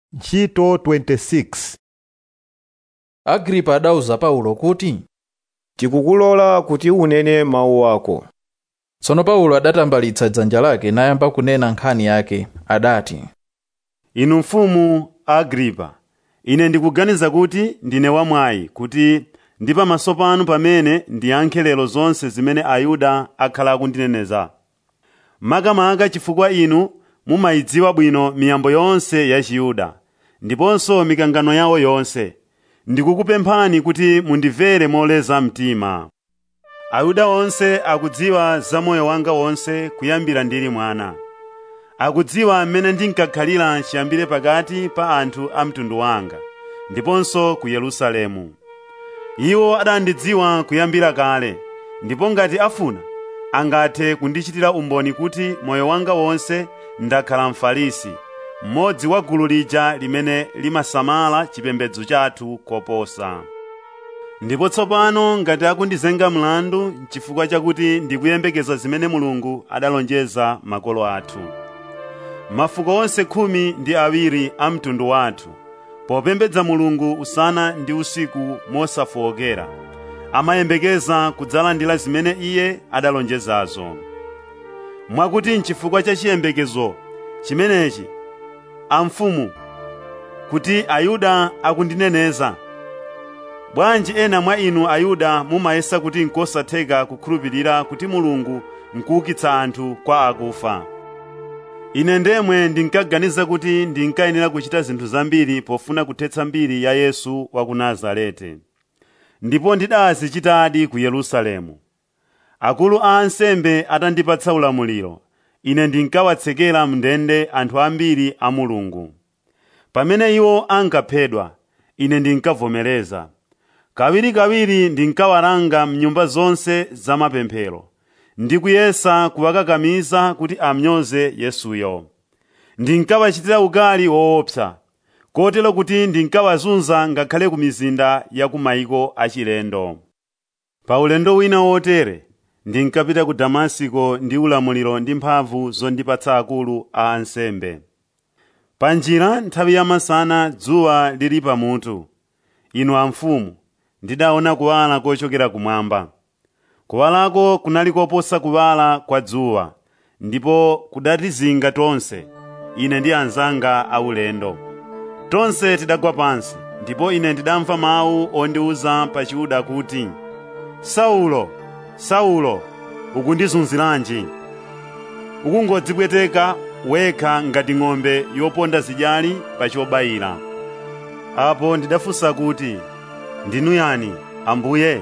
ntchito 26 agripa adawuza paulo kuti tikukulola kuti unene mawu ako tsono paulo adatambalitsa dzanja lake nayamba kunena nkhani yake adati inu mfumu agripa ine ndikuganiza kuti ndine wamwayi kuti ndi pamaso panu pamene ndiyankhe lero zonse zimene ayuda akhala akundineneza makamaka chifukwa inu mumayidziwa bwino miyambo yonse ya chiyuda ndiponso mikangano yawo yonse ndikukupemphani kuti mundimvere moleza mtima ayuda onse akudziwa za moyo wanga wonse kuyambira ndili mwana akudziwa mmene ndinkakhalira chiyambire pakati pa anthu a mtundu wanga ndiponso ku yerusalemu iwo adandidziwa kuyambira kale ndipo ngati afuna angathe kundichitira umboni kuti moyo wanga wonse ndakhala mfarisi mmodzi wa gulu lija limene limasamala chipembedzo chathu koposa ndipo tsopano ngati akundizenga mlandu chifukwa chakuti ndikuyembekeza zimene mulungu adalonjeza makolo athu mafuko onse khumi ndi awiri a mtundu wathu popembedza mulungu usana ndi usiku mosafowokera amayembekeza kudzalandira zimene iye adalonjezazo mwakuti nchifukwa cha chiyembekezo chimenechi amfumu kuti ayuda akundineneza bwanji ena mwa inu ayuda mumayesa kuti nkosatheka kukhulupirira kuti mulungu nkuukitsa anthu kwa akufa ine ndemwe ndinkaganiza kuti ndinkayenera kuchita zinthu zambiri pofuna kuthetsa mbiri ya yesu wa ku nazareti ndipo ndidazichitadi ku yerusalemu akulu a ansembe atandipatsa ulamuliro ine ndinkawatsekera mndende anthu ambiri a mulungu pamene iwo ankaphedwa ine ndinkavomereza kawirikawiri ndinkawalanga mnyumba zonse zamapemphero ndikuyesa kuwakakamiza kuti amnyoze yesuyo ndinkawachitira ukali woopsa kotero kuti ndinkawazunza ngakhale ku mizinda ya ku mayiko achilendo pa ulendo wina wotere ndinkapita ku damasiko ndi ulamuliro ndi mphamvu zondipatsa akulu a ansembe pa njira nthawi yamasana dzuwa lili pamutu inu amfumu ndidaona kuwala kochokera kumwamba kuwalako kunali koposa kuwala kwa dzuwa ndipo kudatizinga tonse ine ndi anzanga aulendo tonse tidagwa pansi ndipo ine ndidamva mawu ondiwuza pa chiyuda kuti saulo saulo ukundizunziranji ukungodzipweteka wekha ngati ng'ombe yoponda zidyali pa chobayira apo ndidafunsa kuti ndinu yani ambuye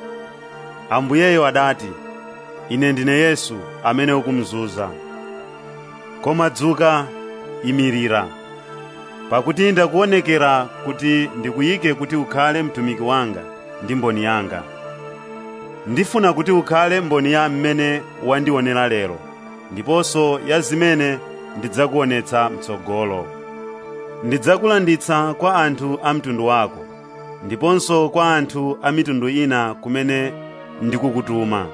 ambuyeyo adati ine ndine yesu amene ukumzunza koma dzuka imirira pakuti ndakuonekera kuti ndikuyike kuti ukhale mtumiki wanga ndi mboni yanga ndifuna kuti ukhale mboni ya mmene wandionera lero ndiponso ya zimene ndidzakuonetsa mtsogolo ndidzakulanditsa kwa anthu a mtundu wako ndiponso kwa anthu a mitundu ina kumene ndikukutuma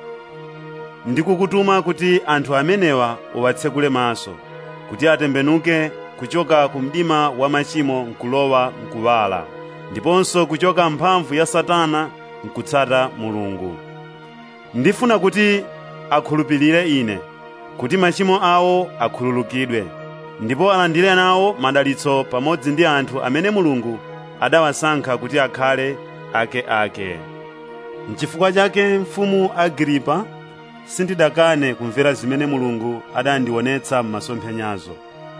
ndikukutuma kuti anthu amenewa uwatsekule maso kuti atembenuke kuchoka ku mdima wa machimo nkulowa mkuwala ndiponso kuchoka mphamvu ya satana nkutsata mulungu ndifuna kuti akhulupirire ine kuti machimo awo akhululukidwe ndipo alandire nawo madalitso pamodzi ndi anthu amene mulungu adawasankha kuti akhale akeake n'chifukwa chake mfumu agripa sindidakane kumvera zimene mulungu adandionetsa m'masomphenyazo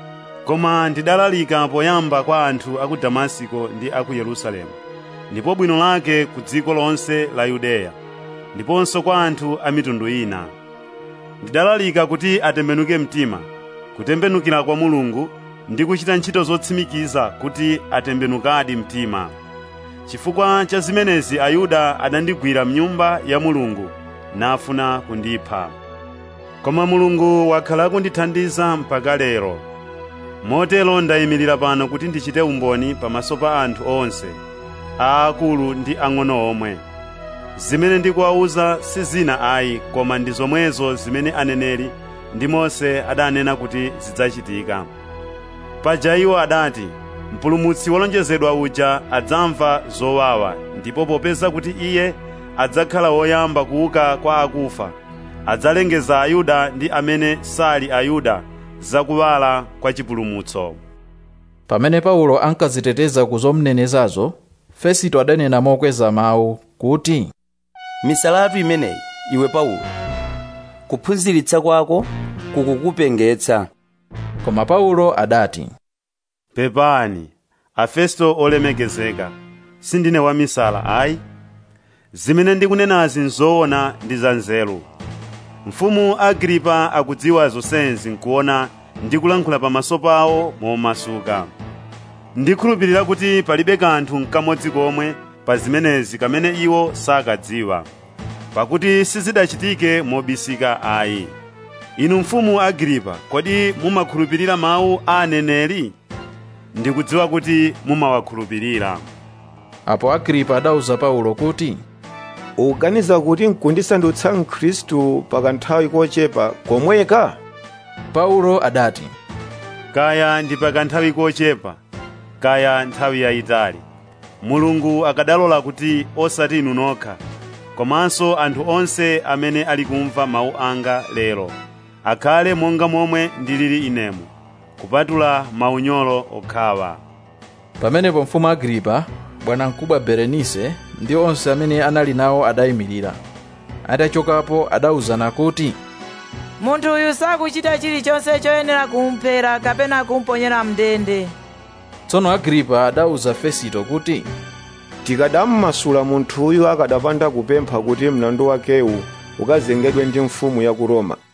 koma ndidalalika poyamba kwa anthu a ku damasiko ndi a ku yerusalemu ndipo bwino lake ku dziko lonse la yudeya ndiponso kwa anthu a mitundu ina ndidalalika kuti atembenuke mtima kutembenukira kwa mulungu ndi kuchita ntchito zotsimikiza kuti atembenukadi mtima chifukwa cha zimenezi ayuda adandigwira mnyumba ya mulungu nafuna kundipha koma mulungu wakhala akundithandiza mpaka lero motero ndayimirira pano kuti ndichite umboni pamaso pa anthu onse aakulu ndi ang'ono omwe zimene ndikuwawuza si zina ayi koma ndi zomwezo zimene aneneri ndi mose adanena kuti zidzachitika paja iwo adati mpulumutsi wolonjezedwa uja adzamva zowawa ndipo popeza kuti iye adzakhala woyamba kuuka kwa akufa adzalengeza ayuda ndi amene sali ayuda zakuwala kwa chipulumutso pamene paulo ankaziteteza ku zomnenezazo fesito adanena mokweza mawu kuti misalatu imeneyi iwe paulo kuphunziritsa kwako kukukupengetsa koma paulo adati pepani afesto olemekezeka sindine wamisala ayi zimene ndikunenazi nzoona ndi za nzeru mfumu agripa akudziwa zonsezi nkuona ndikulankhula pamaso pawo momasuka ndikhulupirira kuti palibe kanthu n'kamodzi komwe pa zimenezi kamene iwo sakadziwa pakuti sizidachitike mobisika ayi inu mfumu agripa kodi mumakhulupirira mawu a aneneri ndikudziwa kuti mumawakhulupirira apo agripa adauza paulo kuti ukuganiza kuti nkundisandutsa mkhristu pakanthawi kochepa komweka paulo adati kaya ndi pakanthawi kochepa kaya nthawi yayitali mulungu akadalola kuti osati inu nokha komanso anthu onse amene ali kumva mawu anga lero akhale monga momwe ndilili inemu kupatula maunyolo okhawa pamenepo mfumu agripa bwanamkubwa berenise ndi onse amene anali nawo adayimirira atachokapo adawuzana kuti munthu uyu sakuchita chilichonse choyenera kumphera kapena kumponyera mndende tsono agripa adawuza fesito kuti tikadammasula munthuyu akadapanda kupempha kuti mlandu wakewu ukazengedwe ndi mfumu ya ku roma